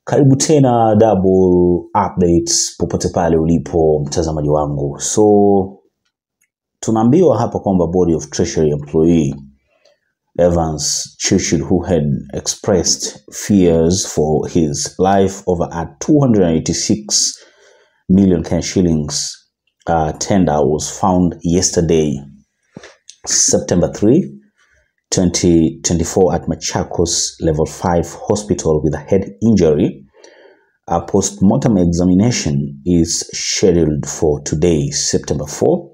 Karibu tena Double Updates popote pale ulipo mtazamaji wangu. So tunaambiwa hapa kwamba Body of Treasury employee Evans Churchill who had expressed fears for his life over a 286 million Kenya shillings uh, tender was found yesterday September 3 2024 at Machakos Level 5 Hospital with a head injury. A post-mortem examination is scheduled for today, September 4,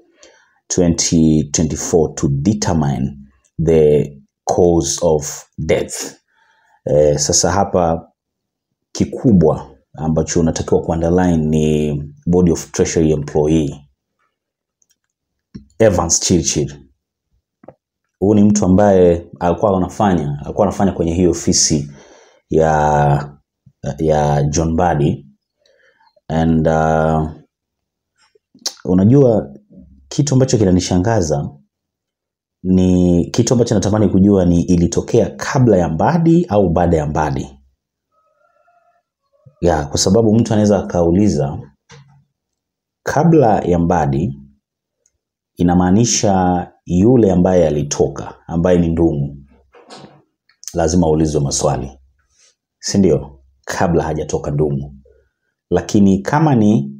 2024, to determine the cause of death. Eh, sasa hapa kikubwa ambacho unatakiwa kuunderline ni body of treasury employee Evans Chirchir. Huyu ni mtu ambaye alikuwa anafanya alikuwa anafanya kwenye hii ofisi ya ya John Mbadi and uh, unajua kitu ambacho kinanishangaza ni kitu ambacho natamani kujua ni ilitokea kabla ya Mbadi au baada ya Mbadi ya kwa sababu mtu anaweza akauliza kabla ya Mbadi inamaanisha yule ambaye alitoka ambaye ni Ndung'u lazima aulizwe maswali si ndio kabla hajatoka Ndung'u lakini kama ni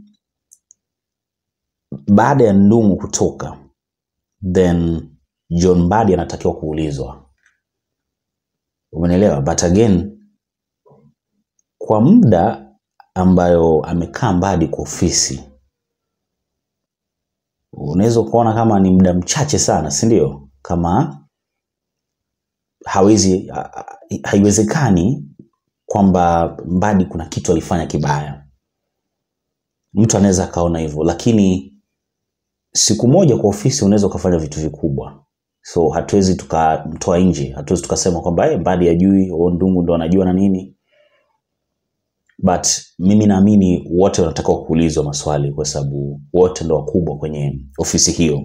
baada ya Ndung'u kutoka then John Mbadi anatakiwa kuulizwa umenielewa but again kwa muda ambayo amekaa Mbadi kwa ofisi unaweza ukaona kama ni muda mchache sana si ndio kama hawezi ha- ha- haiwezekani kwamba Mbadi kuna kitu alifanya kibaya mtu anaweza akaona hivyo lakini siku moja kwa ofisi unaweza ukafanya vitu vikubwa so hatuwezi tukamtoa nje hatuwezi tukasema kwamba hey, Mbadi ajui o Ndung'u ndo anajua na nini but mimi naamini wote wanatakiwa kuulizwa maswali kwa sababu wote ndo wakubwa kwenye ofisi hiyo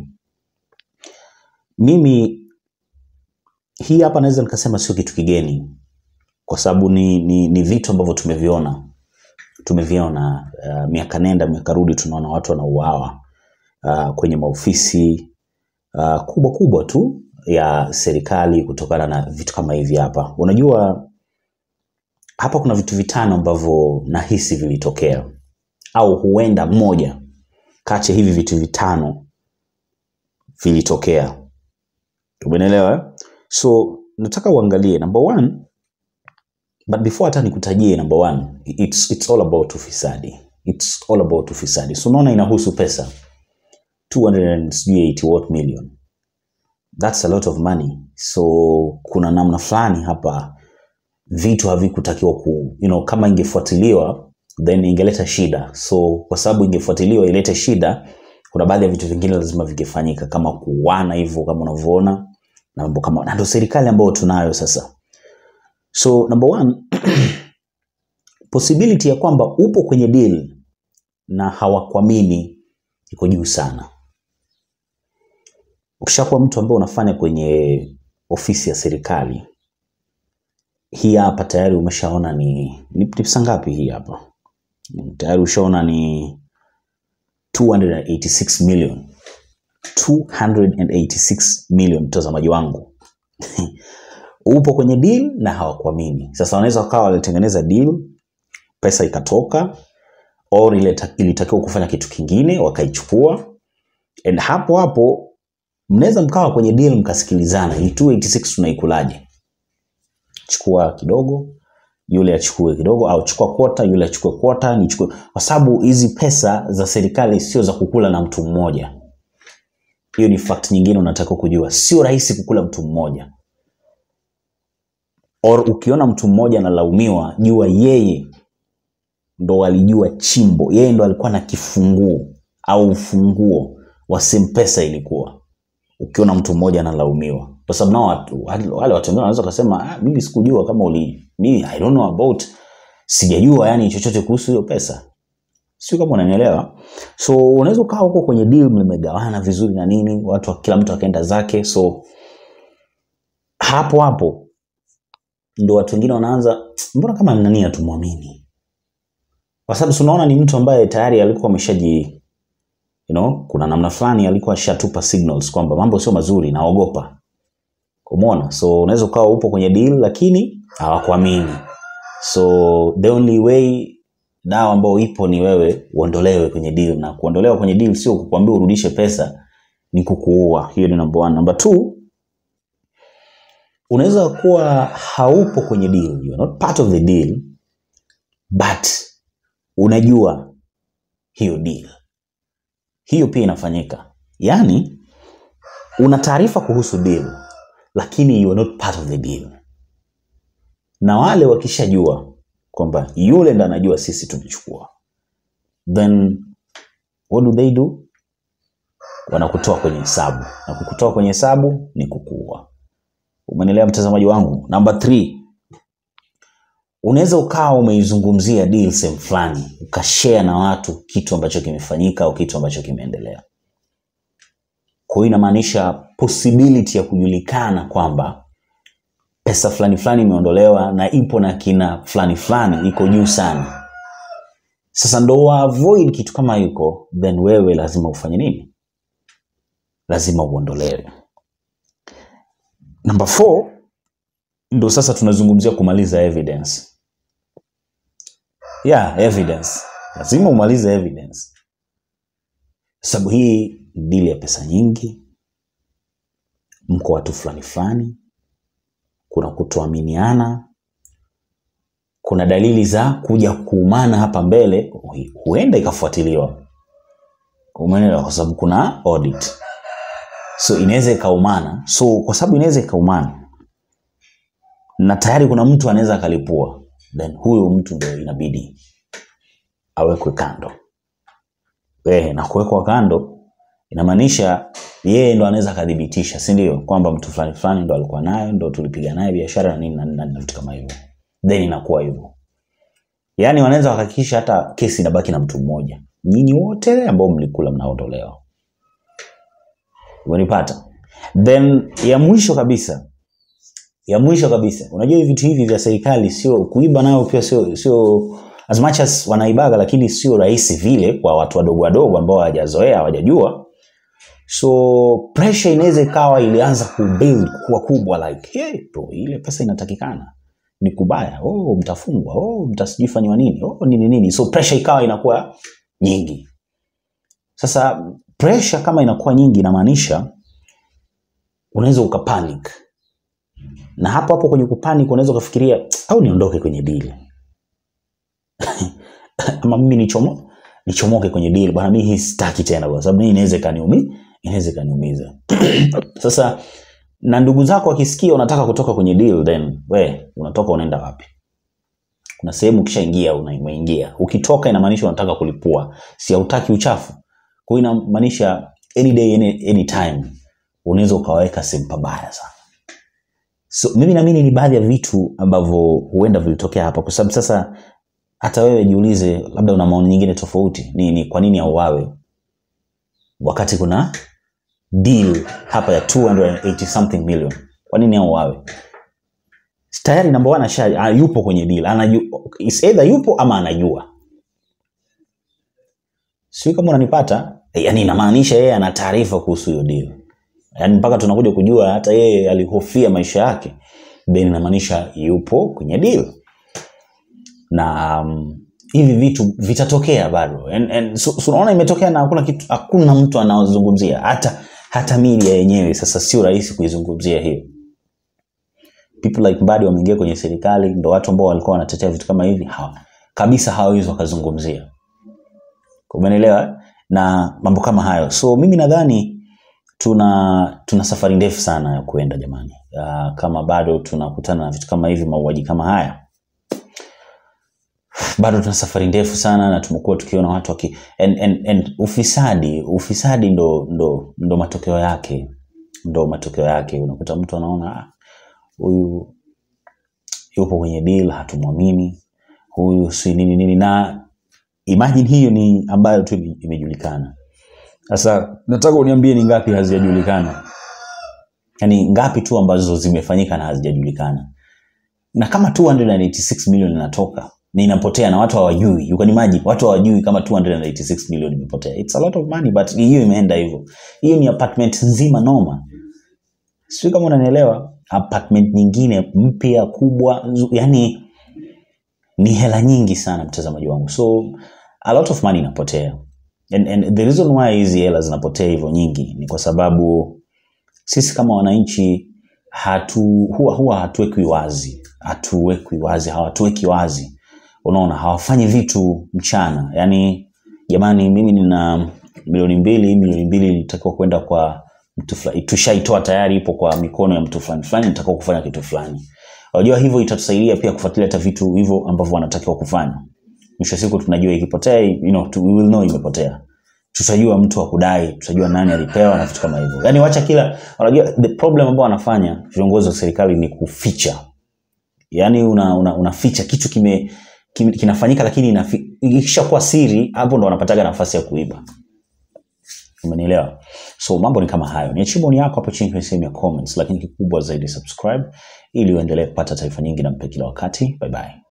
mimi hii hapa naweza nikasema sio kitu kigeni kwa sababu ni, ni, ni vitu ambavyo tumeviona tumeviona uh, miaka nenda miaka rudi tunaona watu wanauawa uh, kwenye maofisi uh, kubwa kubwa tu ya serikali kutokana na vitu kama hivi hapa unajua hapa kuna vitu vitano ambavyo nahisi vilitokea au huenda moja kati ya hivi vitu vitano vilitokea umenielewa eh? so nataka uangalie number one but before hata nikutajie number one it's, it's all about ufisadi it's all about ufisadi so unaona inahusu pesa 280 what million that's a lot of money so kuna namna fulani hapa vitu havikutakiwa ku you know, kama ingefuatiliwa then ingeleta shida so kwa sababu ingefuatiliwa ilete shida kuna baadhi ya vitu vingine lazima vingefanyika kama kuuana hivyo kama unavyoona na mambo kama na ndio serikali ambayo tunayo sasa so number one possibility ya kwamba upo kwenye deal na hawakuamini iko juu sana ukishakuwa mtu ambaye unafanya kwenye ofisi ya serikali hii hapa tayari umeshaona ni ni ni pesa ngapi hii hapa tayari ushaona ni 286 million 286 million mtazamaji wangu upo kwenye deal na hawakuamini sasa wanaweza wakawa walitengeneza deal pesa ikatoka or ile ta- ilitakiwa kufanya kitu kingine wakaichukua and hapo hapo mnaweza mkawa kwenye deal mkasikilizana hii 286 tunaikulaje chukua kidogo yule achukue kidogo au chukua kwota yule achukue kwota nichukue kwa sababu hizi pesa za serikali sio za kukula na mtu mmoja hiyo ni fact nyingine unatakiwa kujua sio rahisi kukula mtu mmoja or ukiona mtu mmoja analaumiwa jua yeye ndo alijua chimbo yeye ndo alikuwa na kifunguo au ufunguo wa sehemu pesa ilikuwa ukiona mtu mmoja analaumiwa kwa sababu nao watu wale wale watu wengine wanaweza kusema ah, mimi sikujua kama uli mimi i don't know about sijajua yani chochote kuhusu hiyo pesa sio kama unanielewa so unaweza ukawa huko kwenye deal mmegawana vizuri na nini watu kila mtu akaenda zake so hapo hapo ndo watu wengine wanaanza mbona kama nani hatumwamini kwa sababu tunaona ni mtu ambaye tayari alikuwa ameshaji you know, kuna namna fulani alikuwa ashatupa signals kwamba mambo sio mazuri, naogopa. Umeona? So unaweza ukawa upo kwenye deal lakini hawakuamini. So the only way dawa ambayo ipo ni wewe uondolewe kwenye deal, na kuondolewa kwenye deal sio kukuambia urudishe pesa, ni kukuua. Hiyo ni number one. Number two, unaweza kuwa haupo kwenye deal, you are not part of the deal, but unajua hiyo deal. Hiyo pia inafanyika, yaani una taarifa kuhusu deal, lakini you are not part of the deal, na wale wakishajua kwamba yule ndo anajua sisi tumechukua, then what do they do? Wanakutoa kwenye hesabu, na kukutoa kwenye hesabu ni kukuua. Umenielewa mtazamaji wangu? Number three, unaweza ukawa umeizungumzia deal sehemu fulani ukashare na watu kitu ambacho kimefanyika au kitu ambacho kimeendelea. Kwa hiyo inamaanisha possibility ya kujulikana kwamba pesa fulani fulani imeondolewa na ipo na kina fulani fulani iko juu sana. Sasa ndo wa avoid kitu kama hiko, then wewe lazima ufanye nini? Lazima uondolewe. Number four, ndo sasa tunazungumzia kumaliza evidence. Yeah, evidence. Lazima umalize evidence, sababu hii ni dili ya pesa nyingi, mko watu fulani fulani, kuna kutoaminiana, kuna dalili za kuja kuumana hapa mbele, huenda ikafuatiliwa. Umeelewa? Kwa sababu kuna audit, so inaweza ikaumana. So kwa sababu inaweza ikaumana na tayari kuna mtu anaweza akalipua, then huyo mtu ndio inabidi awekwe kando. Eh, na kuwekwa kando inamaanisha yeye ndo anaweza akadhibitisha, si ndio, kwamba mtu fulani fulani ndo alikuwa nayo, ndo tulipiga naye biashara na nini na nini na vitu kama hivyo, then inakuwa hivyo. Yaani wanaweza wakahakikisha hata kesi inabaki na mtu mmoja, nyinyi wote ambao mlikula mnaondolewa. Umenipata? Then ya mwisho kabisa ya mwisho kabisa, unajua hivi vitu hivi vya serikali sio kuiba, nayo pia sio sio as much as wanaibaga, lakini sio rahisi vile kwa watu wadogo wadogo ambao hawajazoea hawajajua. So pressure inaweza ikawa ilianza kubuild kuwa kubwa, like hey, bro, ile pesa inatakikana ni kubaya, oh, mtafungwa, oh, mtasijifanywa nini, oh, nini nini. So pressure ikawa inakuwa nyingi. Sasa pressure kama inakuwa nyingi, inamaanisha unaweza ukapanic na hapo hapo kwenye kupanic unaweza ukafikiria au niondoke kwenye deal ama mimi nichomo nichomoke kwenye deal bwana, mimi hii sitaki tena, kwa sababu hii inaweza ikaniumi inaweza ikaniumiza. Sasa na ndugu zako wakisikia unataka kutoka kwenye deal, then we unatoka unaenda wapi? Kuna sehemu ukishaingia unaingia, ukitoka inamaanisha unataka kulipua, si hautaki uchafu. Kwa hiyo inamaanisha any day any, any time unaweza ukaweka sehemu pabaya sana. So mimi naamini ni baadhi ya vitu ambavyo huenda vilitokea hapa, kwa sababu sasa hata wewe jiulize, labda una maoni nyingine tofauti. Ni, ni kwa nini auawe wakati kuna deal hapa ya 280 something million? Kwa nini auawe? Tayari namba one asha ah, yupo kwenye deal, anajua is either yupo ama anajua, sio kama unanipata. Yani inamaanisha yeye ana taarifa kuhusu hiyo deal yaani mpaka tunakuja kujua hata yeye alihofia maisha yake, then inamaanisha yupo kwenye deal na um, hivi vitu vitatokea bado and, and, so, so unaona imetokea na hakuna kitu, hakuna mtu anaozungumzia hata hata media yenyewe. Sasa sio rahisi kuizungumzia hiyo. People like Mbadi wameingia kwenye serikali, ndo watu ambao walikuwa wanatetea vitu kama hivi hawa, kabisa hawawezi wakazungumzia, umeelewa, na mambo kama hayo. So mimi nadhani tuna tuna safari ndefu sana ya kuenda jamani. Uh, kama bado tunakutana na vitu kama hivi, mauaji kama haya, bado tuna safari ndefu sana, na tumekuwa tukiona watu waki and, and, and ufisadi ufisadi ndo, ndo, ndo matokeo yake ndo matokeo yake. Unakuta mtu anaona huyu yupo kwenye deal, hatumwamini huyu, si nini nini, na imagine hiyo ni ambayo tu imejulikana. Sasa nataka uniambie ni ngapi hazijajulikana, yaani ngapi tu ambazo zimefanyika na hazijajulikana. Na kama 286 milioni inatoka, na inapotea na watu hawajui you can imagine watu hawajui kama 286 million imepotea it's a lot of money but hiyo imeenda hivyo hiyo ni apartment nzima noma sijui kama unanielewa apartment nyingine mpya kubwa nzu- yani ni hela nyingi sana mtazamaji wangu so a lot of money inapotea and, and the reason why hizi hela zinapotea hivyo nyingi ni kwa sababu sisi kama wananchi hatu huwa, huwa hatuwekwi wazi hatuwekwi wazi hawatuweki wazi unaona hawafanyi vitu mchana yaani jamani mimi nina milioni mbili milioni mbili ilitakiwa kwenda kwa mtu fulani tushaitoa tayari ipo kwa mikono ya mtu fulani fulani nitakiwa kufanya kitu fulani unajua hivyo itatusaidia pia kufuatilia hata vitu hivyo ambavyo wanatakiwa kufanya mwisho wa siku tunajua ikipotea you know, tu- we will know imepotea tutajua mtu wa kudai tutajua nani alipewa na vitu kama hivyo yaani wacha kila unajua the problem ambao wanafanya viongozi wa serikali ni kuficha yaani una, una, unaficha kitu kime, kime kinafanyika lakini inafi- ikishakuwa siri hapo ndo wanapataga nafasi ya kuiba umenielewa so mambo ni kama hayo niachie maoni yako hapo chini kwenye sehemu ya comments lakini kikubwa zaidi subscribe ili uendelee kupata taarifa nyingi na mpya kila wakati bye bye